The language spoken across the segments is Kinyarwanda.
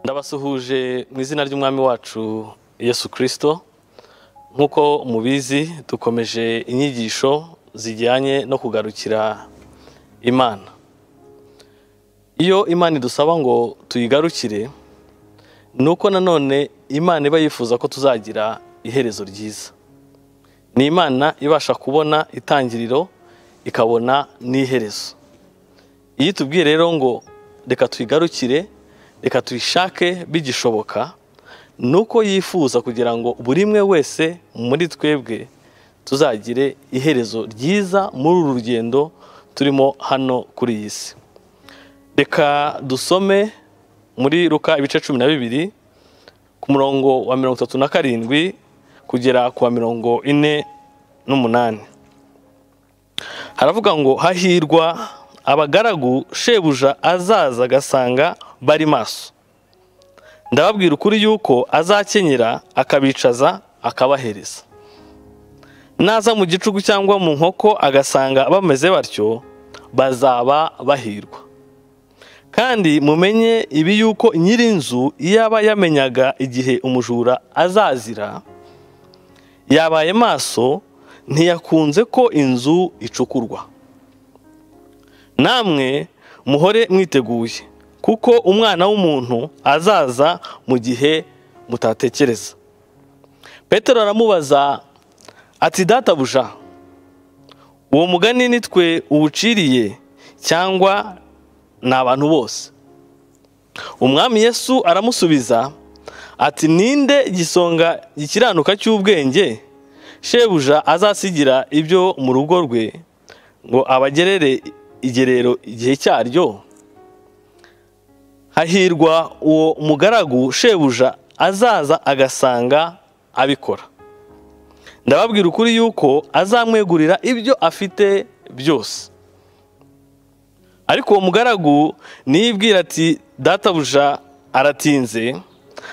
ndabasuhuje mu izina ry'umwami wacu yesu kirisito nk'uko mubizi dukomeje inyigisho zijyanye no kugarukira imana iyo imana idusaba ngo tuyigarukire ni uko nanone imana iba yifuza ko tuzagira iherezo ryiza ni imana ibasha kubona itangiriro ikabona n'iherezo iyo itubwiye rero ngo reka tuyigarukire reka tuyishake bigishoboka ni uko yifuza kugira ngo buri umwe wese muri twebwe tuzagire iherezo ryiza muri uru rugendo turimo hano kuri iyi si reka dusome muri ruka ibice cumi na bibiri ku murongo wa mirongo itatu na karindwi kugera ku wa mirongo ine n'umunani haravuga ngo hahirwa abagaragu shebuja azaza agasanga bari maso ndababwira ukuri yuko azakenyera akabicaza akabahereza naza mu gicuku cyangwa mu nkoko agasanga bameze batyo bazaba bahirwa kandi mumenye ibi yuko nyir'inzu yaba yamenyaga igihe umujura azazira yabaye maso ntiyakunze ko inzu icukurwa namwe muhore mwiteguye kuko umwana w'umuntu azaza mu gihe mutatekereza petero aramubaza ati databuja uwo mugani ni twe uwuciriye cyangwa ni abantu bose umwami yesu aramusubiza ati ninde gisonga gikiranuka cy'ubwenge shebuja azasigira ibyo mu rugo rwe ngo abagerere igerero igihe cyaryo hahirwa uwo mugaragu shebuja azaza agasanga abikora ndababwira ukuri yuko azamwegurira ibyo afite byose ariko uwo mugaragu niyibwira ati databuja aratinze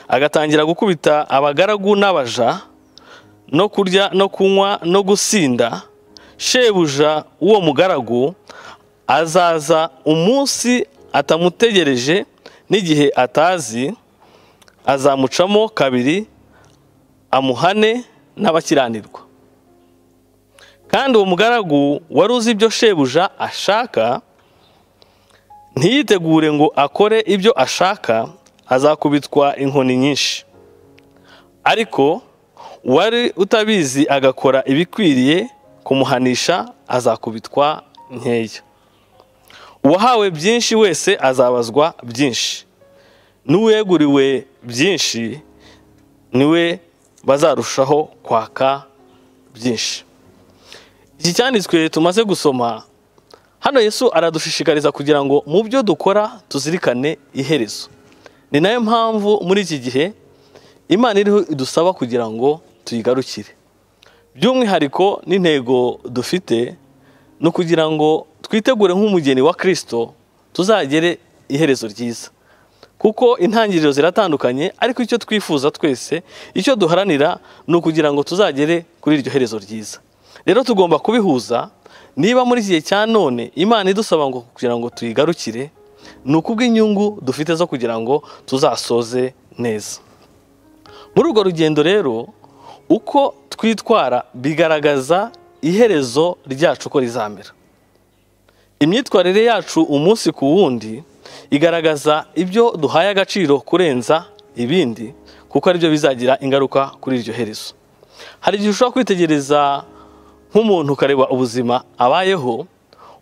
agatangira gukubita abagaragu n'abaja no kurya no kunywa no gusinda shebuja uwo mugaragu azaza umunsi atamutegereje n'igihe atazi azamucamo kabiri amuhane n'abakiranirwa kandi uwo mugaragu wari uzi ibyo shebuja ashaka ntiyitegure ngo akore ibyo ashaka azakubitwa inkoni nyinshi ariko uwari utabizi agakora ibikwiriye kumuhanisha azakubitwa nkeya uwahawe byinshi wese azabazwa byinshi n'uweguriwe byinshi niwe bazarushaho kwaka byinshi iki cyanditswe tumaze gusoma hano yesu aradushishikariza kugira ngo mu byo dukora tuzirikane iherezo ni nayo mpamvu muri iki gihe imana iriho idusaba kugira ngo tuyigarukire by'umwihariko n'intego dufite ni ukugira ngo twitegure nk'umugeni wa kirisito tuzagere iherezo ryiza kuko intangiriro ziratandukanye ariko icyo twifuza twese icyo duharanira ni ukugira ngo tuzagere kuri iryo herezo ryiza rero tugomba kubihuza niba muri iki gihe cya none imana idusaba ngo kugira ngo tuyigarukire ni ukubw'inyungu dufite zo kugira ngo tuzasoze neza muri urwo rugendo rero uko twitwara bigaragaza iherezo ryacu uko rizamera imyitwarire yacu umunsi ku wundi igaragaza ibyo duhaye agaciro kurenza ibindi kuko aribyo bizagira ingaruka kuri iryo herezo hari igihe ushobora kwitegereza nk'umuntu ukareba ubuzima abayeho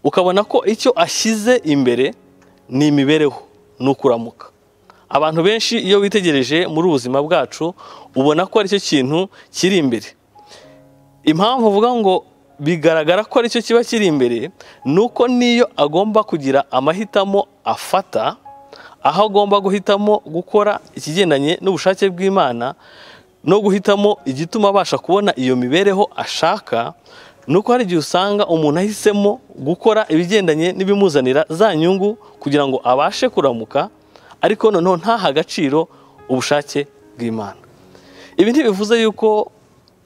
ukabona ko icyo ashyize imbere ni imibereho ni ukuramuka abantu benshi iyo witegereje muri ubuzima bwacu ubona ko aricyo kintu kiri imbere impamvu uvuga ngo bigaragara ko aricyo kiba kiri imbere ni uko niyo agomba kugira amahitamo afata aho agomba guhitamo gukora ikigendanye n'ubushake bw'imana no guhitamo igituma abasha kubona iyo mibereho ashaka ni uko hari igihe usanga umuntu ahisemo gukora ibigendanye n'ibimuzanira za nyungu kugira ngo abashe kuramuka ariko noneho ntaha agaciro ubushake bw'imana ibi ntibivuze yuko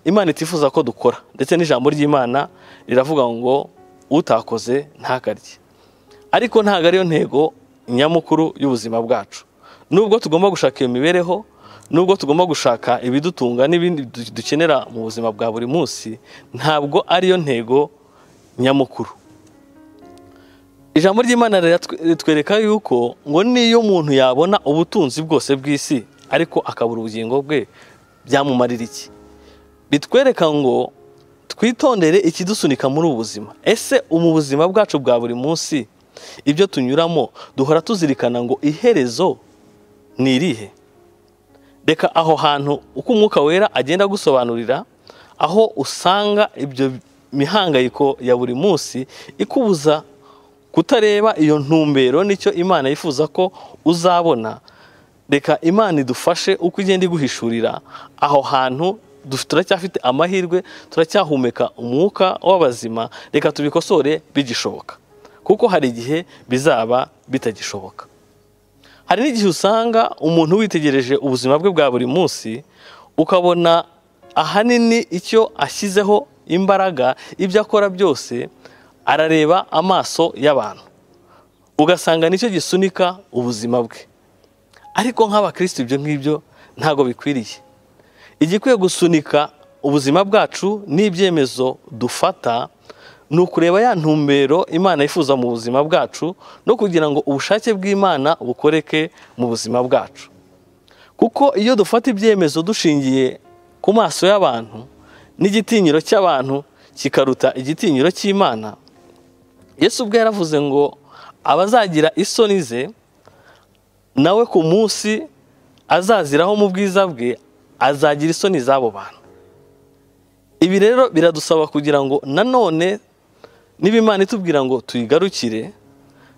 imana itifuza ko dukora ndetse n'ijambo ry'imana riravuga ngo utakoze ntakarye ariko ntabwo ariyo ntego nyamukuru y'ubuzima bwacu nubwo tugomba gushaka iyo mibereho nubwo tugomba gushaka ibidutunga n'ibindi du- dukenera mu buzima bwa buri munsi ntabwo ariyo ntego nyamukuru ijambo ry'imana riratwe- ritwereka yuko ngo niyo umuntu yabona ubutunzi bwose bw'isi ariko akabura ubugingo bwe byamumarira iki bitwereka ngo twitondere ikidusunika muri ubu buzima ese mu buzima bwacu bwa buri munsi ibyo tunyuramo duhora tuzirikana ngo iherezo ni irihe reka aho hantu uko umwuka wera agenda agusobanurira aho usanga ibyo mihangayiko ya buri munsi ikubuza kutareba iyo ntumbero nicyo imana yifuza ko uzabona reka imana idufashe uko igenda iguhishurira aho hantu duf- turacyafite amahirwe turacyahumeka umwuka w'abazima reka tubikosore bigishoboka kuko hari igihe bizaba bitagishoboka hari n'igihe usanga umuntu witegereje ubuzima bwe bwa buri munsi ukabona ahanini icyo ashyizeho imbaraga ibyo akora byose arareba amaso y'abantu ugasanga nicyo gisunika ubuzima bwe ariko nk'abakristo ibyo ngibyo ntabwo bikwiriye igikwiye gusunika ubuzima bwacu n'ibyemezo dufata ni ukureba ya ntumbero imana yifuza mu buzima bwacu no kugira ngo ubushake bw'imana bukoreke mu buzima bwacu kuko iyo dufata ibyemezo dushingiye ku maso y'abantu n'igitinyiro cy'abantu kikaruta igitinyiro cy'imana yesu ubwe yaravuze ngo abazagira isoni ze nawe ku munsi azaziraho mu bwiza bwe azagira isoni z'abo bantu ibi rero biradusaba kugira ngo nanone niba imana itubwira ngo tuyigarukire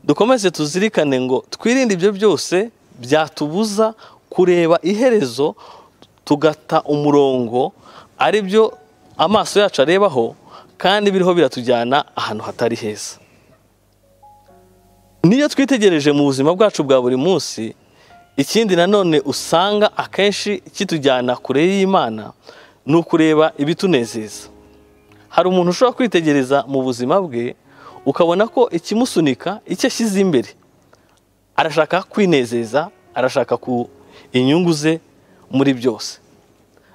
dukomeze tuzirikane ngo twirinde ibyo byose byatubuza kureba iherezo tugata umurongo ari byo amaso yacu arebaho kandi biriho biratujyana ahantu hatari heza niyo twitegereje mu buzima bwacu bwa buri munsi ikindi nanone usanga akenshi kitujyana kure y'imana ni ukureba ibitunezeza hari umuntu ushobora kwitegereza mu buzima bwe ukabona ko ikimusunika icyo ashyize imbere arashaka kwinezeza arashaka ku inyungu ze muri byose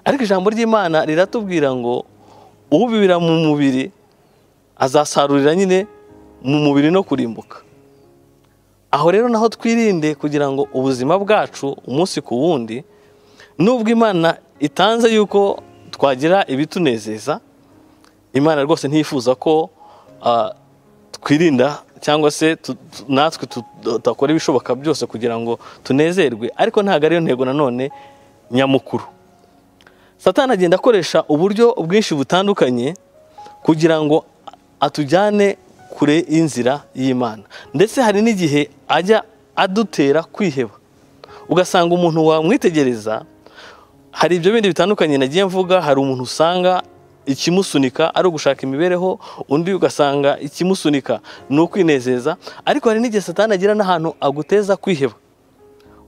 ariko ijambo ry'imana riratubwira ngo ubibira mu mubiri azasarurira nyine mu mubiri no kurimbuka aho rero naho twirinde kugira ngo ubuzima bwacu umunsi ku wundi nubwo imana itanze yuko twagira ibitunezeza imana rwose ntiyifuza ko ah, twirinda cyangwa se tu- tu- natwe tu- tudakora ibishoboka byose kugira ngo tunezerwe ariko ntabwo ariyo ntego nanone nyamukuru satani agenda akoresha uburyo bwinshi butandukanye kugira ngo atujyane kure y'inzira y'imana ndetse hari n'igihe ajya adutera kwiheba ugasanga umuntu wamwitegereza hari ibyo bindi bitandukanye nagiye mvuga hari umuntu usanga ikimusunika ari ugushaka imibereho undi ugasanga ikimusunika ni ukwinezeza ariko hari n'igihe satani agira n'ahantu aguteza kwiheba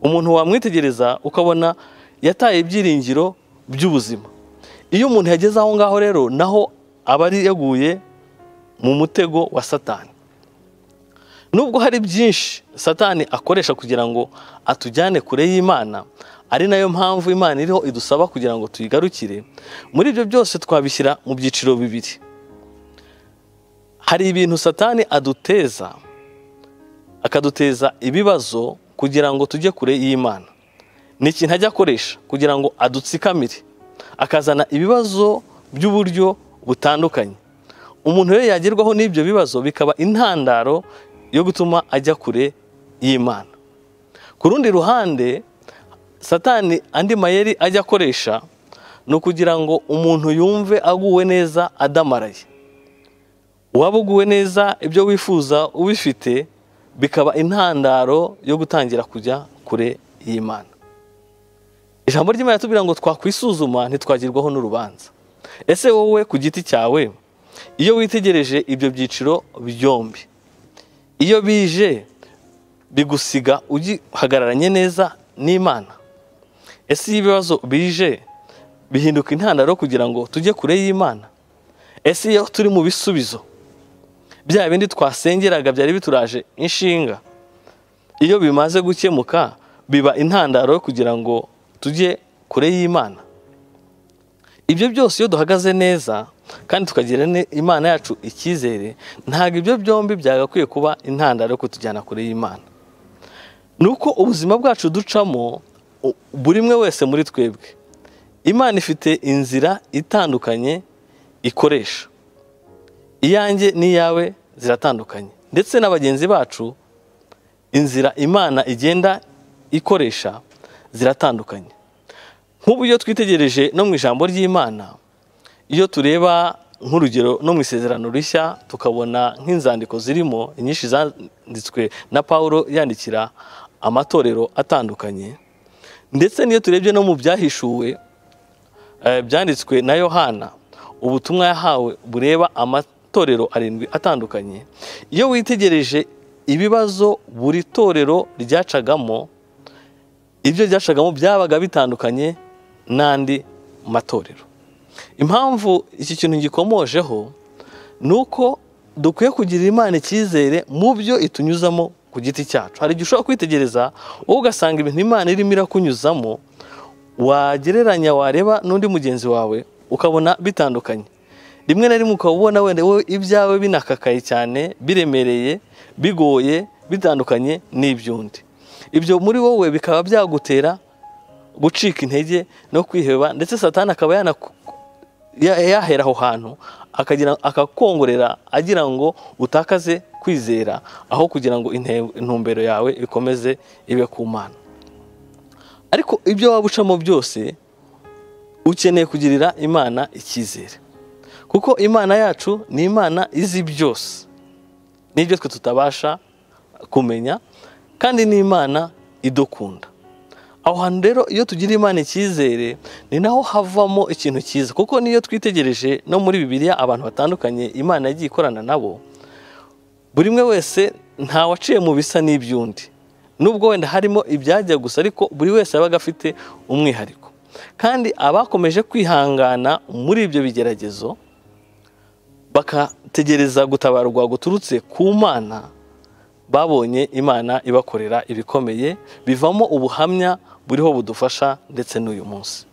umuntu wamwitegereza ukabona yataye ibyiringiro by'ubuzima iyo umuntu yageze aho ngaho rero naho aba ari yaguye mu mutego wa satani nubwo hari byinshi satani akoresha kugira ngo atujyane kure y'imana ari nayo mpamvu imana iriho idusaba kugira ngo tuyigarukire muri ibyo byose twabishyira mu byiciro bibiri hari ibintu satani aduteza akaduteza ibibazo kugira ngo tujye kure y'imana ni ikintu ajya akoresha kugira ngo adutsikamire akazana ibibazo by'uburyo butandukanye umuntu rero yagerwaho n'ibyo bibazo bikaba intandaro yo gutuma ajya kure y'imana ku rundi ruhande satani andi mayeri ajya akoresha ni ukugira ngo umuntu yumve aguwe neza adamaraye waba uguwe neza ibyo wifuza ubifite bikaba intandaro yo gutangira kujya kure y'imana ijambo ry'imana tubwira ngo twakwisuzuma ntitwagirwaho n'urubanza ese wowe ku giti cyawe iyo witegereje ibyo byiciro byombi iyo bije bigusiga ugihagararanye neza n'imana ese iyo ibibazo bije bihinduka intandaro kugira ngo tujye kure y'imana ese iyo turi mu bisubizo bya bindi twasengeraga byari bituraje inshinga iyo bimaze gukemuka biba intandaro yo kugira ngo tujye kure y'imana ibyo byose iyo duhagaze neza kandi tukagira ne- imana yacu icyizere ntabwo ibyo byombi byagakwiye kuba intandaro yo kutujyana kure y'imana ni uko ubuzima bwacu ducamo u- buri umwe wese muri twebwe imana ifite inzira itandukanye ikoresha iyanjye n'iyawe ziratandukanye ndetse na bagenzi bacu inzira imana igenda ikoresha ziratandukanye nk'ubu iyo twitegereje no mu ijambo ry'imana iyo tureba nk'urugero no mu isezerano rishya tukabona nk'inzandiko zirimo inyinshi zanditswe na paul yandikira amatorero atandukanye ndetse n'iyo turebye no mu byahishuwe eh, byanditswe na yohana ubutumwa yahawe bureba amatorero arindwi atandukanye iyo witegereje ibibazo buri torero ryacagamo ibyo ryacagamo byabaga bitandukanye n'andi matorero impamvu iki kintu gikomojeho ni uko dukwiye kugirira imana icyizere mu byo itunyuzamo ku giti cyacu hari igihe ushobora kwitegereza wowe ugasanga ibintu imana irimo irakunyuzamo wagereranya wareba n'undi mugenzi wawe ukabona bitandukanye rimwe na rimwe ukaba ubona wenda wowe ibyawe binakakaye cyane biremereye bigoye bitandukanye n'iby'undi ibyo muri wowe bikaba byagutera gucika intege no kwiheba ndetse satani akaba yanaku- ya- yahera aho hantu akagira akakongorera agira ngo utakaze kwizera aho kugira ngo inte- intumbero yawe ikomeze ibe ku mana ariko ibyo waba ucamo byose ukeneye kugirira imana icyizere kuko imana yacu ni imana izi byose n'ibyo twe tutabasha kumenya kandi ni imana idukunda aho hantu rero iyo tugira imana icyizere ni naho havamo ikintu cyiza kuko niyo twitegereje no muri bibiliya abantu batandukanye imana yagiye ikorana nabo buri umwe wese nta waciye mu bisa n'iby'undi nubwo wenda harimo ibyajya gusa ariko buri wese yabaga afite umwihariko kandi abakomeje kwihangana muri ibyo bigeragezo bakategereza gutabarwa guturutse ku mana babonye imana ibakorera ibikomeye bivamo ubuhamya buriho budufasha ndetse n'uyu munsi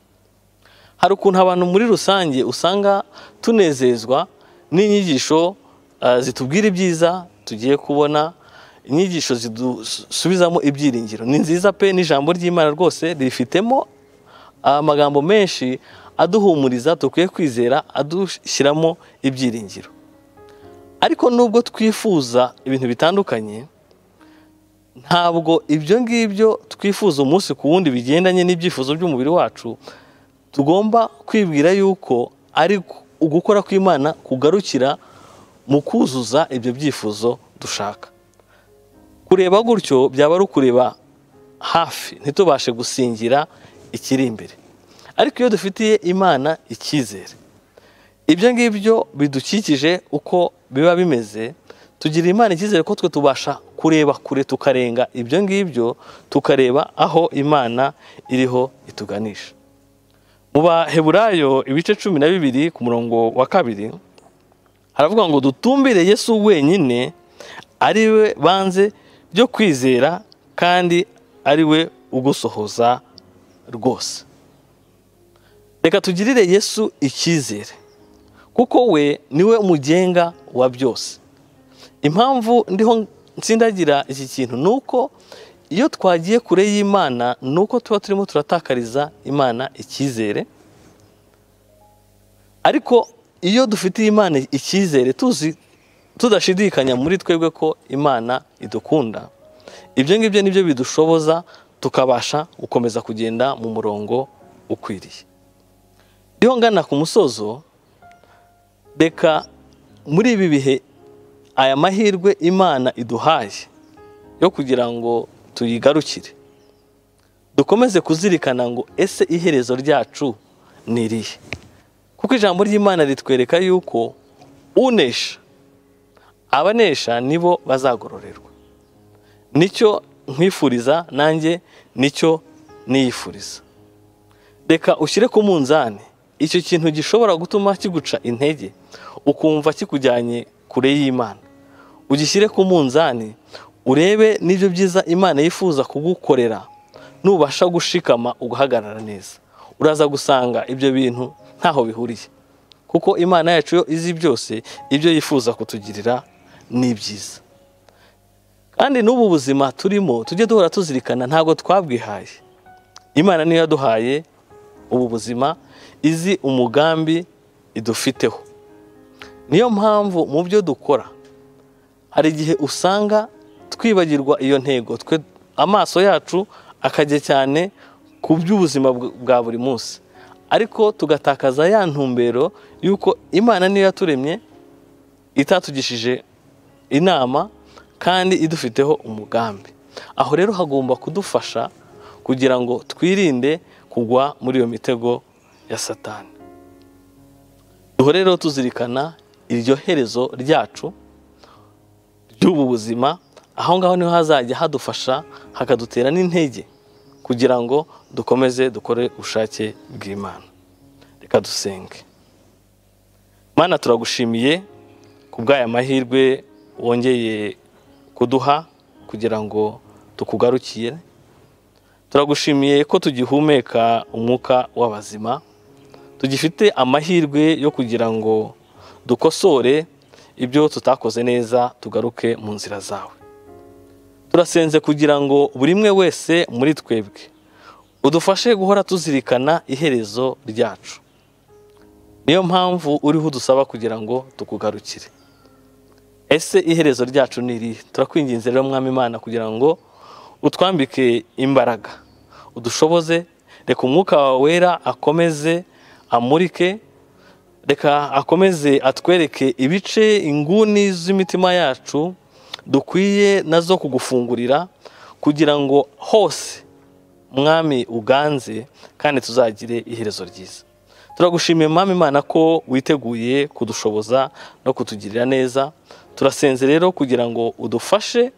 hari ukuntu abantu muri rusange usanga tunezezwa n'inyigisho ah, zitubwira ibyiza tugiye kubona inyigisho zidusubizamo ibyiringiro ni nziza pe n'ijambo ry'imana rwose rifitemo amagambo menshi aduhumuriza dukwiye kwizera adushyiramo ibyiringiro ariko nubwo twifuza ibintu bitandukanye ntabwo ibyo ngibyo twifuza umunsi ku wundi bigendanye n'ibyifuzo by'umubiri wacu tugomba kwibwira yuko ari ugukora kw'imana kugarukira mu kuzuza ibyo byifuzo dushaka kureba gutyo byaba ari ukureba hafi ntitubashe gusingira ikiri imbere ariko iyo dufitiye imana icyizere ibyo ngibyo bidukikije uko biba bimeze tugira imana icyizere ko twe tubasha kureba kure tukarenga ibyo ngibyo tukareba aho imana iriho ituganisha mu baheburayo ibice cumi na bibiri ku murongo wa kabiri haravuga ngo dutumbire yesu wenyine ari we banze byo kwizera kandi ari we ugusohoza rwose reka tugirire yesu icyizere kuko we niwe mugenga wa byose impamvu ndiho nsindagira iki kintu ni uko iyo twagiye kure y'imana ni uko tuba turimo turatakariza imana icyizere ariko iyo dufitiye imana icyizere tuzi tudashidikanya muri twebwe ko imana idukunda ibyo ngibyo nibyo bidushoboza tukabasha gukomeza kugenda mu murongo ukwiriye ndiho ngana ku musozo reka muri ibi bihe aya mahirwe imana iduhaye yo kugira ngo tuyigarukire dukomeze kuzirikana ngo ese iherezo ryacu ni irihe kuko ijambo ry'imana ritwereka yuko unesha abanesha nibo bazagororerwa nicyo nkwifuriza nanjye nicyo niyifuriza reka ushyire ku munzani icyo kintu gishobora gutuma kiguca intege ukumva kikujyanye kure y'imana ugishyire ku munzani urebe n'ibyo byiza imana yifuza kugukorera nubasha gushikama ugahagarara neza uraza gusanga ibyo bintu ntaho bihuriye kuko imana yacu yo izi byose ibyo yifuza kutugirira ni byiza kandi n'ubu buzima turimo tujye duhora tuzirikana ntabwo twabwihaye imana niyo yaduhaye ubu buzima izi umugambi idufiteho niyo mpamvu mu byo dukora hari igihe usanga twibagirwa iyo ntego twe amaso yacu akajya cyane ku by'ubuzima bw- bwa buri munsi ariko tugatakaza ya ntumbero y'uko imana niyo yaturemye itatugishije inama kandi idufiteho umugambi aho rero hagomba kudufasha kugira ngo twirinde kugwa muri iyo mitego ya satani duhore rero tuzirikana iryo herezo ryacu ry'ubu buzima aho ngaho niho hazajya hadufasha hakadutera n'intege kugira ngo dukomeze dukore ubushake bw'imana reka dusenge mana turagushimiye ku bw'aya mahirwe wongeye kuduha kugira ngo tukugarukire turagushimiye ko tugihumeka umwuka w'abazima tugifite amahirwe yo kugira ngo dukosore ibyo tutakoze neza tugaruke mu nzira zawe turasenze kugira ngo buri umwe wese muri twebwe udufashe guhora tuzirikana iherezo ryacu niyo mpamvu uriho udusaba kugira ngo tukugarukire ese iherezo ryacu ni irihe turakwinginze rero mwami imana kugira ngo utwambike imbaraga udushoboze reka umwuka wawe wera akomeze amurike reka akomeze atwereke ibice inguni z'imitima yacu dukwiye nazo kugufungurira kugira ngo hose mwami uganze kandi tuzagire iherezo ryiza turagushimiye mwami imana ko witeguye kudushoboza no kutugirira neza turasenze rero kugira ngo udufashe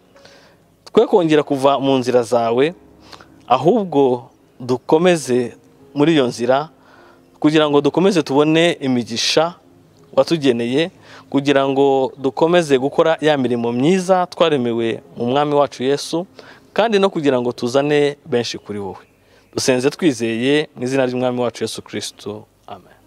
twe kongera kuva mu nzira zawe ahubwo dukomeze muri iyo nzira kugira ngo dukomeze tubone imigisha watugeneye kugira ngo dukomeze gukora ya mirimo myiza twaremewe mu mwami wacu yesu kandi no kugira ngo tuzane benshi kuri wowe dusenze twizeye mu izina ry'umwami wacu yesu kirisito amen